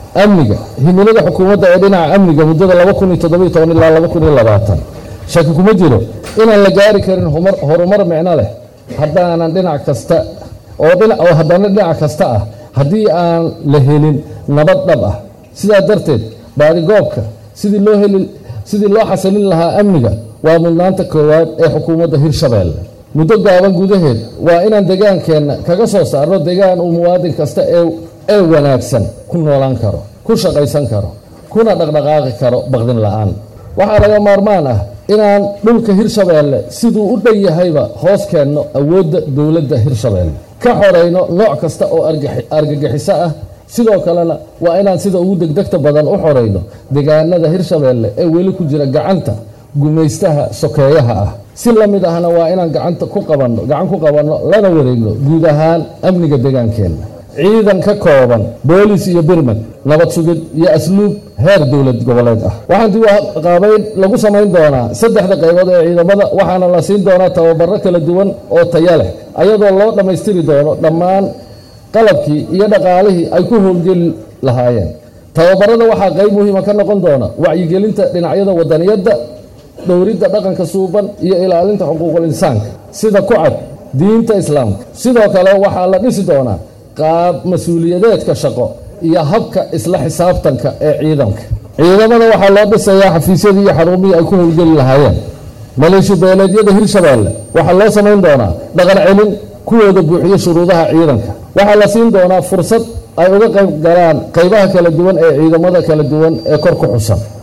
amniga himilada xukuumadda ee dhinaca amniga muddada laba kun iyo toddobiyo toban ilaa laba kun iyo labaatan shaki kuma jiro inaan la gaari karin horumar micno leh haddaanan dhinac kasta oo haddana dhinac kasta ah haddii aan la helin nabad dhab ah sidaa darteed baadigoobka sidii loo heli sidii loo xasilin lahaa amniga waa mudnaanta koowaad ee xukuumadda hirshabeelle muddo gaaban gudaheed waa inaan degaankeenna kaga soo saarno degaan uu muwaadin kasta ee wanaagsan ku noolaan karo ku shaqaysan karo kuna dhaqdhaqaaqi karo baqdin la'aan waxaa laga maarmaan ah inaan dhulka hirshabeelle siduu u dhan yahayba hoos keenno awoodda dowladda hirshabeelle ka xorayno nooc kasta oo argagixiso ah sidoo kalena waa inaan sida ugu degdegta badan u xorayno degaanada hirshabeelle ee weli ku jira gacanta gumaystaha sokeeyaha ah si la mid ahna waa inaan gacanta ku qabanno gacan ku qabanno lana wareegno guud ahaan amniga degaankeenna ciidan ka kooban boolis iyo birmad nabad sugid iyo asluub heer dowlad goboleed ah waxaan dib qaabayn lagu samayn doonaa saddexda qaybood ee ciidamada waxaana la siin doonaa tababaro kala duwan oo taya leh ayadoo loo dhammaystiri doono dhammaan qalabkii iyo dhaqaalihii ay ku howlgeli lahaayeen tababarada waxaa qayb muhiima ka noqon doona wacyigelinta dhinacyada wadaniyadda dhowridda dhaqanka suuban iyo ilaalinta xuquuqul insaanka sida ku cad diinta islaamka sidoo kale waxaa la dhisi doonaa qaab mas-uuliyadeedka shaqo iyo habka isla xisaabtanka ee ciidanka ciidamada waxaa loo dhisayaa xafiisyadii iyo xarumihii ay ku howlgeli lahaayeen maleeshiya beeleedyada hirshabeelle waxaa loo samayn doonaa dhaqan celin kuwooda buuxiyo shuruudaha ciidanka waxaa la siin doonaa fursad ay uga qayb galaan qaybaha kala duwan ee ciidamada kala duwan ee kor ku xusan